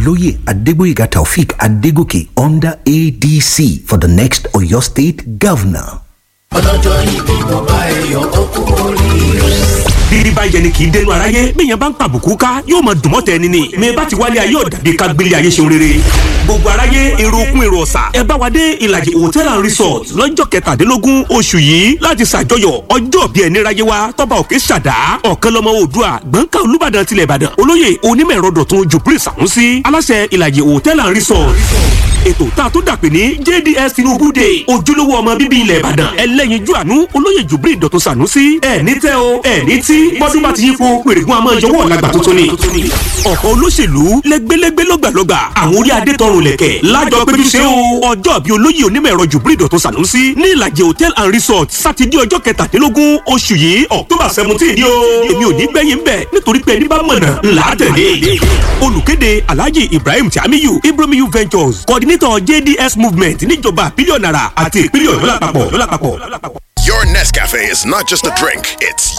Oloye Adegboyega Taufik Adegoke under ADC for the next Oyo State Governor. ọlọ́jọ́ ìbí mo bá ẹyọ ọkú oríire. bíbí bá yẹni kì í dẹnu aráyé bẹ́ẹ̀yàn bá ń pàbùkù ká yóò máa dùn mọ́tẹ́ ẹni ni mi bá ti wálé ayé ọ̀dàbí ká gbélé ayé ṣeun rere gbogbo aráyé èrò okun èrò ọ̀sà ẹ bá wa dé ìlàjì hotel and resort lọ́jọ́ kẹtàdínlógún oṣù yìí láti ṣàjọyọ̀ ọjọ́ bí ẹni ráyé wa tọ́ba òkè ṣàdá ọ̀kan lọ́mọ oòdùà gbọ̀ǹkà olúbàdàn tilẹ̀ ìbàdàn olóyè onímọ̀ ẹ̀rọ dọ̀tun jubril sàmúsí aláṣẹ ìlàjì hotel and resort ètò tá a tó dàpè ní jds tinubu day ojúlówó ọmọ bíbí ilẹ̀ ìbàdàn ẹlẹ́yinjú àánú olóyè jubril dọ̀tun sànúsí ẹ̀ ní tẹ́ o ẹ̀ ní tí bọ́dún bá ti yípo pèrègùn àmọ́ ìjọwọ́ ọ̀làgbà tuntun ni. ọ̀pọ̀ olóṣèlú lẹ́gbẹ́lẹ́gbẹ́ lọ́gbàlọ́gbà àwọn orí adé tọrùn lẹ̀kẹ̀ lájọ péjú ṣe o ọjọ́ bí olóyè onímọ̀ ẹ̀rọ jubril dọ̀tun sànúsí ní ìlàjì hotel and resort sátidé ọjọ́ kẹtàdínlógún oṣù yìí october seventeen ni o èmi ò ní gbẹ̀yìn bẹ̀ nítorí pé ẹni bá mọ̀nà ńlá tẹ̀lé olùkéde alhaji ibrahim tiamiyu ibrahimiyu ventures coordinator jds movement níjọba bílíọ̀nù náírà àti ìpínlẹ̀ ọ̀yọ́ lápapọ̀. Your Nescafe is not just a drink, it's